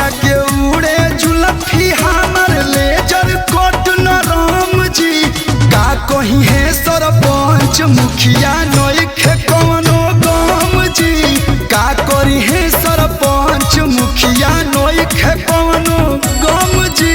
सैया के उड़े जुलफी हमर लेजर कोट न राम जी का कही है सरपंच मुखिया नइखे कवनो गम जी का करी है सरपंच मुखिया नइखे कवनो गम जी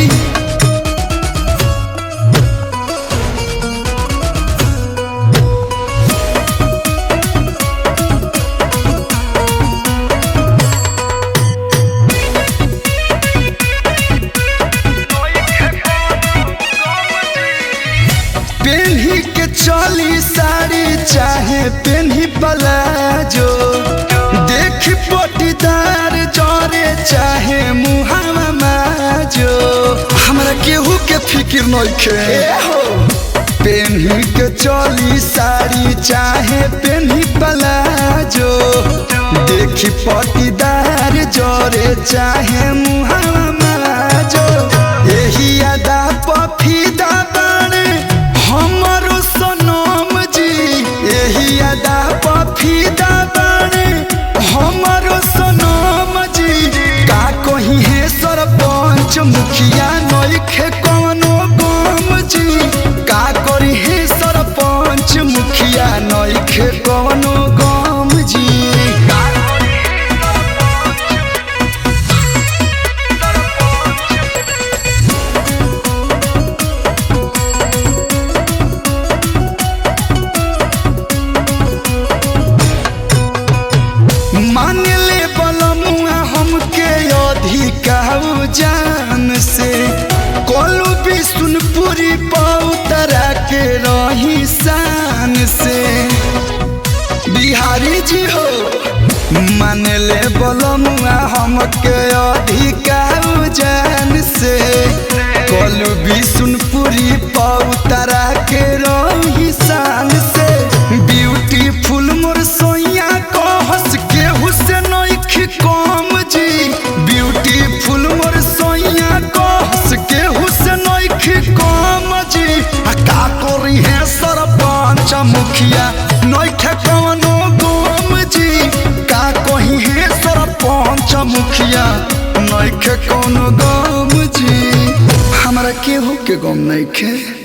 पेन्ही के चली साड़ी चाहे पेन्ही पलाजो देख पटीदार जरे चाहे मुहावा माजो हमरा केहू के फिक्र नइखे पेन्ही के चली साड़ी चाहे पेन्ही पलाजो देखी पटीदार जरे चाहे मुहावा माजो एही अदा पफीदा बाणे हमरो सनम जी एही अदा पफीदा बाणे हमरो सनम जी का कही है सरपंच मुखिया नइखे कवनो गम जी का करी है सरपंच मुखिया नइखे कवनो गम जी मान ले बलमुआ हमके अधिकाऊ जान से कोलू भी सुनपुरी पौतरा के रही शान से बिहारी जी हो मान ले बलमुआ हमके अधिकाऊ जान से कोलू भी सुनपुरी पौतरा के रही शान से ब्यूटीफुल मोर सोइया को हंस के हुसैन कम जी ब्यूटीफुल मोर सोइया को हंस के हुसैन कम जी आ का करी है सरपंच मुखिया नइखे कवनो गम जी का कही है सरपंच मुखिया नइखे कवनो गम जी हमरा केहू के गम नइखे